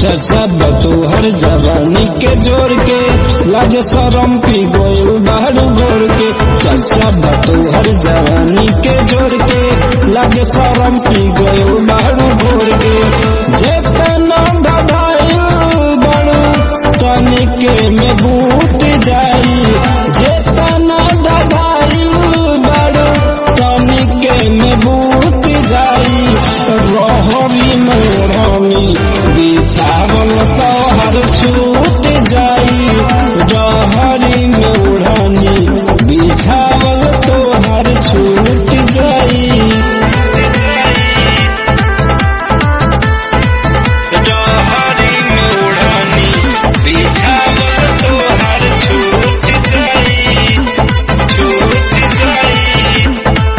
चर्चा बतू हर जवानी के जोर के लाज शरम पी गोयल बाहर गोर के चर्चा बतू हर जवानी के जोर के लाज शरम पी गोयल बाहर गोर के जेतना दबाइल बड़ू तनिके में बूत जाई जेतना दबाइल बड़ू तनिके में बूत जाई रहरी मोरनी बिछावल तोहर छूट जाई रहरी मोरनी बिछावल तोहर छूट जाई रहरी मोरनी बिछावल तोहर छूट जाई छूट जाई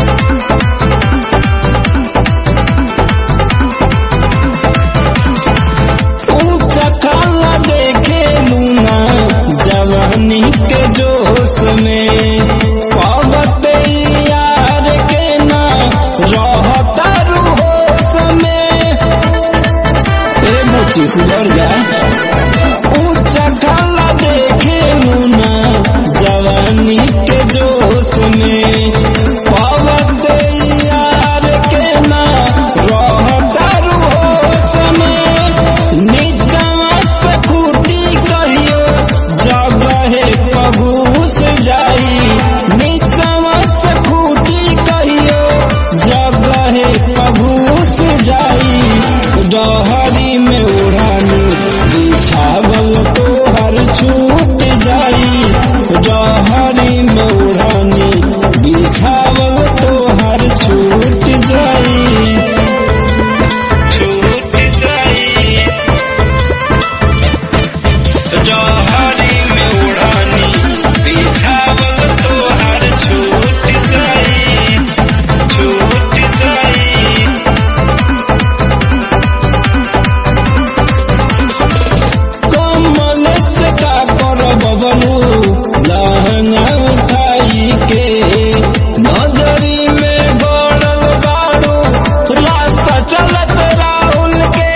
ऊंचा काला देखे लूना जवानी के जोश में पावत यार के ना रहता होश में ए मुची सुधर जा ऊंचा काला देखे लूना जवानी के जोश में पावत यार के ना रहता होश में नीचवा से खूटी कहियो जगहे पगूस जाई नीचवा से खूटी कहियो जगहे पगूस जाई डहरी में उड़ानी बिछावल तोहर छूट जाई डहरी में उड़ानी बिछावल तोहर छूट जाई छूट जाई जहरी में उड़ानी बिछावल तोहर छूट जाई छूट जाई कमल से का कर बबलू लहंगा उठाई के नजरी में गड़ल बाड़ू रास्ता चलत राहुल के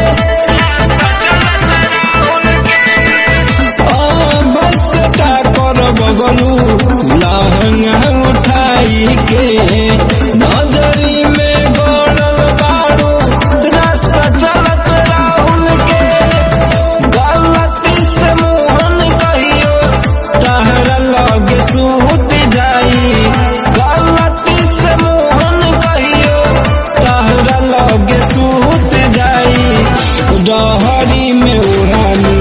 बस का कर बबलू लहंगा उठाई के नजरी में गड़ल बाड़ू रास्ता चलत राहुल के गलती से मोहन कहियो तहरा लगे सूत जाई गलती से मोहन कहियो तहरा लगे सूत जाई डहरी में उड़ानी